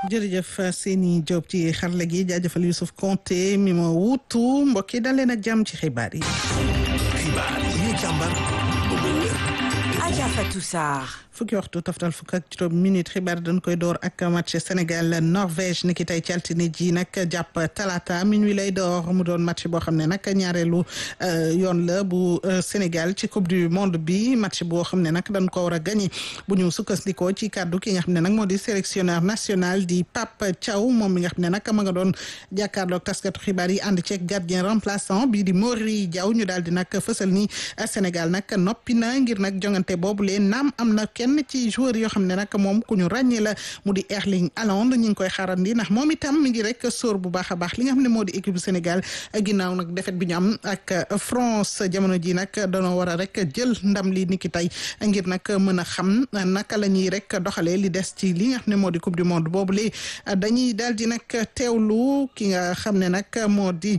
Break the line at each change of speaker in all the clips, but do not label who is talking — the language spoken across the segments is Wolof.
jërëjëf Seyni Diop ci xarala gi jaajëfal Youssouf Konté mi ma wuutu mbokk yi dal leen ak jàmm ci xibaar yi.
xibaar yi ñu càmbar ba mu wér.
Adja Fatou Sarr.
fukki waxtu toftal fukk ak juróom minute xibaar dañ koy door ak match Sénégal Norvège ni ki tey ci altine ji nag jàpp talata minuit lay door mu doon match boo xam ne nag ñaareelu yoon la bu Sénégal ci coupe du monde bi match boo xam ne nag dañ ko war a gagné bu ñu sukkandikoo ci kàddu ki nga xam ne nag moo di sélectionneur national di Pape Thiaw moom mi nga xam ne nag ma nga doon jàkkaarloog taskatu xibaar yi ànd ceeg gardien remplaçant bii di Mori Diaw ñu daal di nag fësal ni Sénégal nag noppi na ngir nag jongante boobu leen naam am na kenn ci joueur yoo xam ne nag moom ku ñu ràññee la mu di Erling Haaland ñu ngi koy xaarandi ndax moom itam mi ngi rek sóor bu baax a baax li nga xam ne moo di équipe bu Sénégal ginnaaw nag défaite bi ñu am ak France jamono ji nag danoo war a rek jël ndam li niki tey ngir nag mën a xam naka la ñuy rek doxalee li des ci li nga xam ne moo di coupe du monde boobu li dañuy daal di nag teewlu ki nga xam ne nag moo di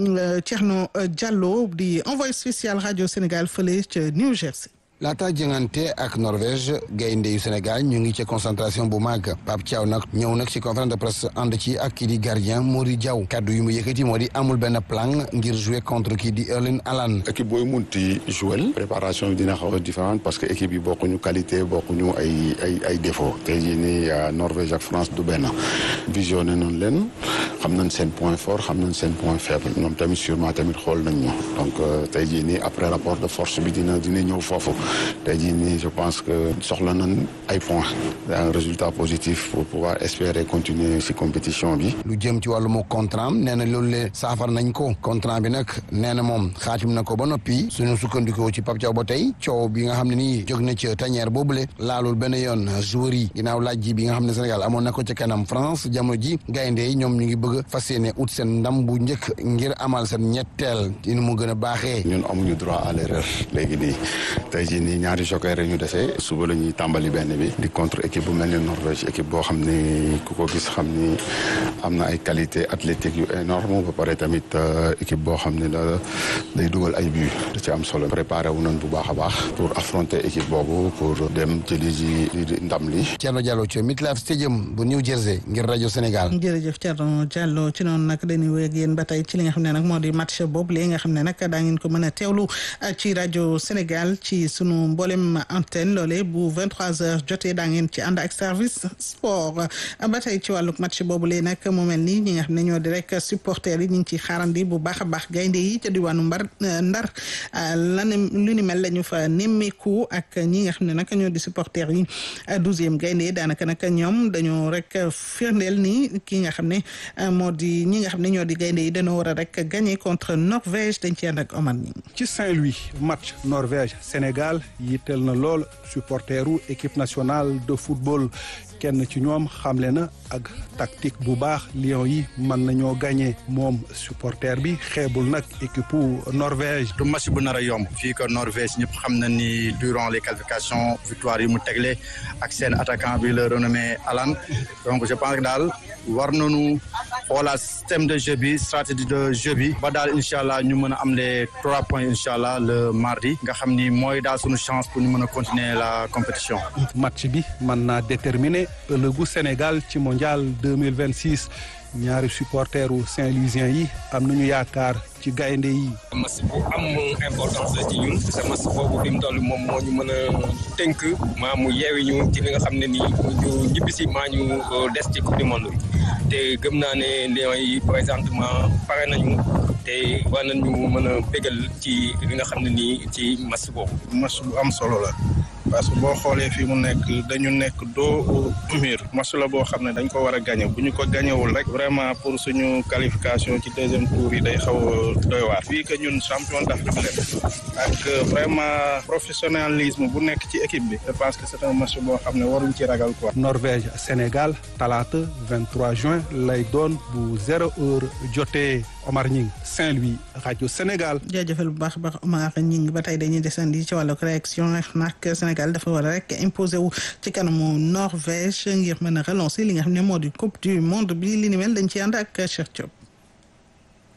Thierno Diallo di envoyé spécial rajo Sénégal fële ca New Jersey.
laata jëngante ak Norvège gaynde yu Sénégal ñu ngi ci concentration bu màgg Pape Thiaw nag ñëw nag ci conférence de presse ànd ci ak kii di gardien Mori Diaw kaddu yu mu yëkkati moo di amul benn plan ngir jouer contre kii di Erling Haaland
équipe booy munti jouer préparation bi dina xaw a différente parce que équipe yi bokkuñu qualité bokkuñu ay ay ay défaut tey jii nii Norvège ak France du benn visionné noonu leen xam nañ seen point fort xam nañ seen point faible ñoom tamit sûrement tamit xool nañ ñu donc tey jii nii après rapport de force bi dina dina ñëw foofu tey jii nii je pense que soxla nañ ay points un résultat positif pour pouvoir espérer continuer ci compétition bi.
lu jëm ci wàllum contrat nee na loolu le saafar nañ ko contrat bi nag nee na moom xaatim na ko ba noppi suñu sukkandikoo ci Pape Thiaw ba tey coow bi nga xam ne nii jóg na ci tanière boobule laalul benn yoon joueur yi ginnaaw laaj ji bi nga xam ne Sénégal amoon na ko ca kanam France jamono ji gaynde yi ñoom ñu ngi bëgg fas yéene ut seen ndam bu njëkk ngir amal seen ñetteel ci nu mu gën a baaxee.
ñun amuñu droit à l'erreur léegi nii tey jii nii ñaari joker ñu desee suba la ñuy tàmbali benn bi di contre équipe bu mel ni Norvège équipe boo xam ni ku ko gis xam ni am na ay qualité athlétique yu énorme ba pare tamit équipe boo xam ne la day dugal ay but da ci am solo préparé wu nañ bu baax a baax pour affronter équipe boobu pour dem jëli ji ndam li
Thierno Diallo ci MetLife Stadium bu New Jersey ngir rajo Sénégal
jërëjëf Thierno Diallo ci noonu nag dañuy wéy ak yéen ba tey ci li nga xam ne nag moo di match boobu li nga xam ne nag daa ngeen ko mën a teewlu ci rajo Sénégal ci sunu mboolem antenne loole bu 23h jotee daa ngeen ci ànd ak service sport ba tey ci wàlluk match boobu lee nag mu mel ni ñi nga xam ne ñoo di rek supporters yi ñu ngi ciy xaarandi bu baax a baax gaynde yi ca diwaanu mbar ndar lan lu ni mel la ñu fa nemmeeku ak ñi nga xam ne nag ñoo di supporters yi douzième gaynde yi daanaka nag ñoom dañoo rek firndeel ni ki nga xam ne moo di ñi nga xam ne ñoo di gaynde yi dañoo war a rek gagner contre Norvège dañ ci ànd ak Omar ñi
ci Saint-Louis match Norvège Sénégal yitteel na lool supporteru équipe nationale de football kenn ci ñoom xamle na ak tactique bu baax Lions yi mën nañoo gagné moom supporter bi xeebul nag équipe Norvège.
du match bu nar a yomb fii que Norvège ñëpp xam na ni durant les qualifications victoire yi mu tegle ak seen attaquant bi le renommé Alan donc je pense que daal war nañu xoolaat système de jeu bi stratégie de jeu bi ba daal incha allah ñu mën a am les trois points incha allah le mardi nga xam ni mooy daal suñu chance pour ñu mën a continuer la compétition.
match bi mën naa déterminer ëllëgu Sénégal ci mondial deux mille vingt six ñaari supporteru Saint-Louisien yi am nañu yaakaar ci gaynde yi.
match bu am importance la ci ñun te match boobu fi mu toll moom moo ñu mën a tënk maa mu yeewi ñu ci li nga xam ne nii ñu ñibbisi maa ñu des ci coupe du monde bi te gëm naa ne Lions yi présentement pare nañu te war nañu mën a bégal ci li nga xam ne nii ci match boobu.
match bu am solo la. parce que boo xoolee fii mu nekk dañu nekk doo mur match la boo xam ne dañ ko war a gagné bu ñu ko gagnéwul rek vraiment pour suñu qualification ci deuxième tour yi day xaw a doy waar fii que ñun champion d'Afrique la ak vraiment professionnalisme bu nekk ci équipe bi je pense que c'est un match boo xam ne waruñ ci ragal quoi.
Norvège Sénégal talaata 23 juin lay doon bu zéro heure jotee Omar Ñing Saint-Louis rajo Sénégal.
jaajëfal bu baax a baax Omar Ñing ba tey dañuy desandi ci wàllu réaction nag Sénégal dafa war a rek imposé wu ci kanamu Norvège ngir mën a relancer li nga xam ne moo di coupe du monde bi li ni mel dañ ci ànd ak Cheikh Diop.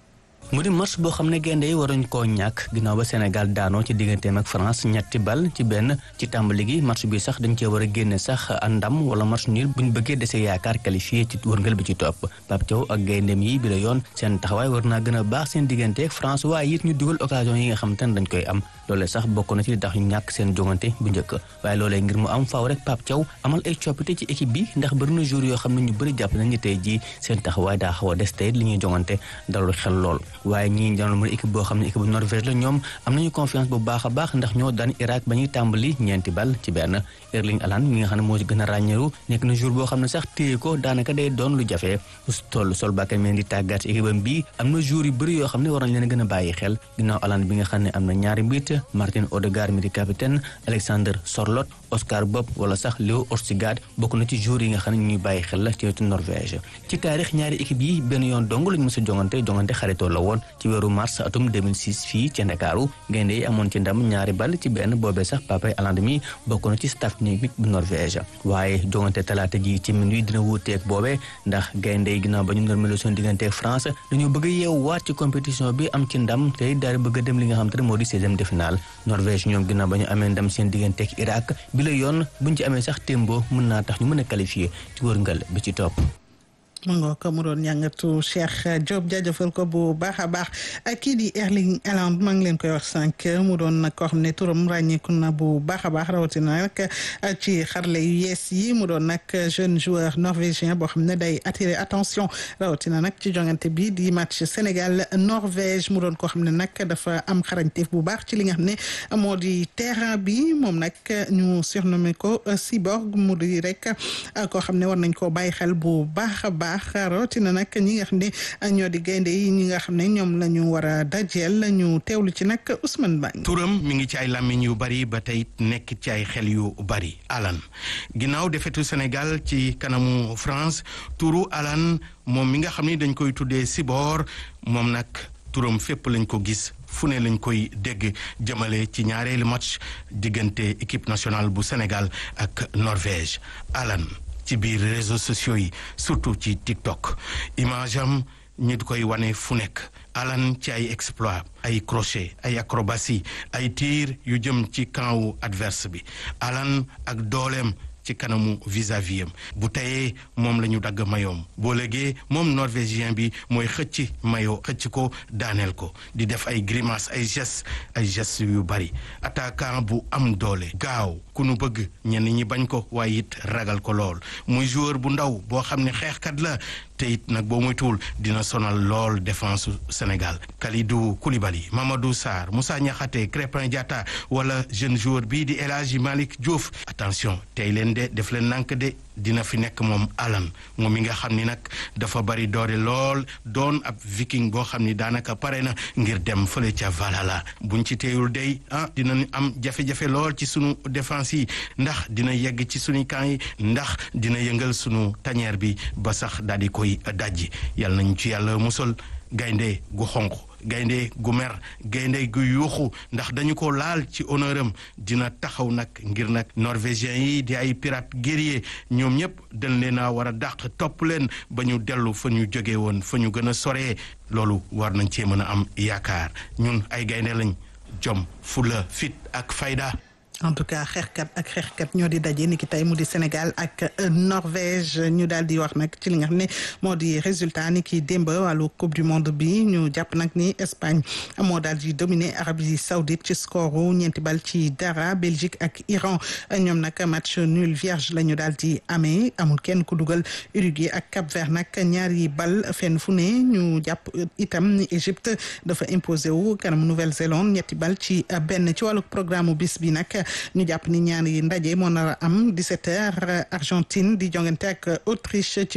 mu di match boo xam ne gaynde yi waruñ koo ñàkk ginnaaw ba Sénégal daanoo ci digganteem ak France ñetti bal ci benn ci tàmbali gi match bi sax dañ cee war a génne sax ndam wala match nul buñ bëggee dese yaakaar qualifié ci wërngal bi ci topp Pape Thiaw ak gayndeem yi bi la yoon seen taxawaay war naa gën a baax seen diggante ak France waaye it ñu dugal occasion yi nga xam te ne dañ koy am loolee sax bokk na ci li tax ñu ñàkk seen jongante bu njëkk waaye loolee ngir mu am faaw rek Pape Thiaw amal ay coppite ci équipe bi ndax bëri na jour yoo xam ne ñu bëri jàpp nañ ni tey jii seen taxawaay daa xaw a des tey li ñuy jongante dalul xel lool waaye ñii janoon mu équipe boo xam ne équipe bu Norvège la ñoom am nañu confiance bu baax a baax ndax ñoo daan Irak ba ñuy tàmbali ñeenti bal ci benn Erling Haaland mi nga xam ne moo ci gën a ràññeeru nekk na jour boo xam ne sax téye ko daanaka day doon lu jafe toll sol bàkka meen di tàggat équipe am bi am na jour yu bëri yoo xam ne war nañ leen a gën a bàyyi xel ginnaaw Haaland bi nga xam ne am na ñaari mbit Martin Odegaard mi di capitaine Alexander Sorloth Oscar Bob wala sax Léo Orsigad bokk na ci jour yi nga xam ne ñuy bàyyi xel la ci wetu Norvège ci taarix ñaari équipe yi benn yoon dong lañu mës a jongante jongante xaritoo la woon ci weeru mars atum 2006 fii ci Ndakaaru gaynde yi amoon ci ndam ñaari bal ci benn boobee sax Papay Haaland mi bokk na ci staff technique bu Norvège waaye jongante talaata ji ci minuit dina wuuteeg boobee ndax gaynde yi ginnaaw ba ñu normalo seen diggante ak France dañoo bëgg a yeewu waat ci compétition bi am ci ndam tey daal di bëgg a dem li nga xam te ne moo di seizième de finale Norvège ñoom ginnaaw ba ñu amee ndam seen diggante ak Irak bi la yoon buñ ci amee sax témbo mën naa tax ñu mën a qualifié ci wërngal bi ci topp
mu ngoo ko mu doon ñàngatu Cheikh Diop jaajëfal ko bu baax a baax kii di Erling Haaland maa ngi leen koy wax sànq mu doon nag koo xam ne turam ràññeeku na bu baax a baax rawatina rek ci xarle yu yees yi mu doon nag jeune joueur norvégien boo xam ne day attirer attention rawatina nag ci jongante bi di match Sénégal Norvège mu doon koo xam ne nag dafa am xarañteef bu baax ci li nga xam ne moo di terrain bi moom nag ñu surnommé ko Cyborg mu di rek koo xam ne war nañ koo bàyyi xel bu baax a baax rawatina nag ñi nga xam ne ñoo di gaynde yi ñi nga xam ne ñoom la ñu war a dajeel ñu teewlu ci nag Ousmane Bang
turam mi ngi ci ay làmmiñ yu bari ba tey nekk ci ay xel yu bari Alan ginnaaw defetu Sénégal ci kanamu France turu Alan moom mi nga xam ni dañ koy tuddee Sibor moom nag turam fépp lañ ko gis fu ne lañ koy dégg jëmale ci ñaareelu match diggante équipe nationale bu Sénégal ak Norvège Alan ci biir réseaux sociaux yi surtout ci TikTok image am ñu koy wane fu nekk Alan ci ay exploit ay crochet ay acrobatie ay tir yu jëm ci camp wu adverse bi Alan ak dooleem ci kanamu vis-à-vis am bu teyee moom la ñu dagg mayoom boo léegee moom norvégien bi mooy xëcc mayo xëcc ko daaneel ko di def ay grimace ay gestes ay gestes yu bari attaquant bu am doole gaaw ku nu bëgg ñenn ñi bañ ko waaye it ragal ko lool muy joueur bu ndaw boo xam ne xeexkat la te it nag boo moytuwul dina sonal lool défense Sénégal Kalidou Koulibaly Mamadou Sarr Moussa Niakhaté Crépin Diatta wala jeune joueur bii di El Hadji Malick Diouf attention tey leen de def leen nank de dina fi nekk moom Alan moom mi nga xam ni nag dafa bari doole lool doon ab viking boo xam ni daanaka pare na ngir dem fële ca Valhalla buñ ci teeyul day ah dinañ am jafe-jafe lool ci sunu défense yi ndax dina yegg ci sunu camp yi ndax dina yëngal sunu tanière bi ba sax daal di koy dajji yàlla nañ ci yàlla musal gaynde gu xonq gaynde gu mer gaynde gu yuuxu ndax dañu ko laal ci honneur am dina taxaw nag ngir nag norvégien yi di ay pirate guerrier ñoom ñëpp dañ leen a war a dàq topp leen ba ñu dellu fa ñu jóge woon fa ñu gën a soree loolu war nañ cee mën a am yaakaar ñun ay gaynde lañ jom fula fit ak fayda
en tout cas xeexkat ak xeexkat ñoo di daje ni ki tey mu di Sénégal ak Norvège ñu daal di wax nag ci li nga xam ne moo di résultat ni ki démb wàllu coupe du monde bi ñu jàpp nag ni Espagne moo daal di dominer Arabie Saoudite ci score ñeenti bal ci dara Belgique ak Iran ñoom nag match nul vierge la ñu daal di amee amul kenn ku dugal Uruguay ak Cap-Vert nag ñaari bal fenn fu ne ñu jàpp itam ni Égypte dafa imposé wu kanam Nouvelle-Zélande ñetti bal ci benn ci wàllu programme bis bi nag. ñu jàpp ni ñaari ndaje moo nar a am 17h Argentine di jongante ak Autriche ci